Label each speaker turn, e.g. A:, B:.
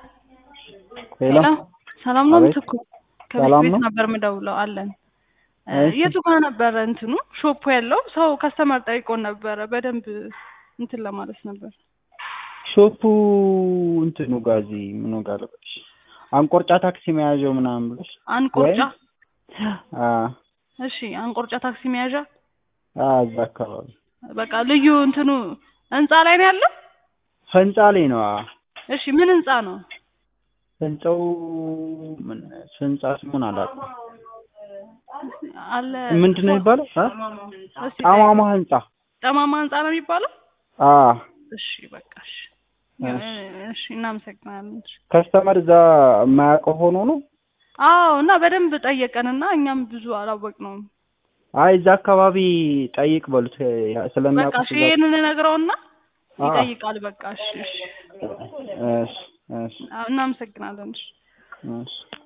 A: ሄሎ
B: ሰላም ነው
A: አቤት።
B: ምትኩ? ከቤት
A: ሰላም
B: ቤት
A: ነው?
B: ነበር ምደውለው አለን።
A: እሺ።
B: የቱ ጋር ነበረ እንትኑ ሾፑ ያለው? ሰው ከስተመር ጠይቆን ነበረ በደንብ እንትን ለማለት ነበር።
A: ሾፑ እንትኑ ጋር እዚህ ምኑ ጋር ልበልሽ አንቆርጫ ታክሲ መያዣው ምናምን ብለሽ
B: አንቆርጫ
A: አ
B: እሺ፣ አንቆርጫ ታክሲ መያዣ
A: አ እዛ አካባቢ
B: በቃ ልዩ እንትኑ ህንፃ ላይ ነው ያለው።
A: ህንጻ ላይ ነው። አ
B: እሺ፣ ምን ህንፃ ነው?
A: ህንጻው ምን ህንጻ ስሙን አላውቅም።
B: አለ
A: ምንድን ነው የሚባለው? አ
B: እስቲ
A: ጣማማ ህንጻ
B: ጠማማ ህንፃ ነው የሚባለው።
A: አ
B: እሺ፣ በቃ እሺ፣
A: እሺ።
B: እሺ፣ እናመሰግናለን። እሺ።
A: ከስተመር እዛ የማያውቀው ሆኖ ነው።
B: አዎ እና በደንብ ጠየቀንና እኛም ብዙ አላወቅነውም።
A: አይ እዛ አካባቢ ጠይቅ በሉት ያ-
B: በቃ
A: ስለሚያውቁት
B: እሺ፣
A: እዛ-
B: ይሄንን ነግረውና
A: አ
B: ይጠይቃል። በቃ እሺ፣ እሺ፣
A: እሺ እሺ
B: አዎ፣ እናመሰግናለን። እሺ።
A: እሺ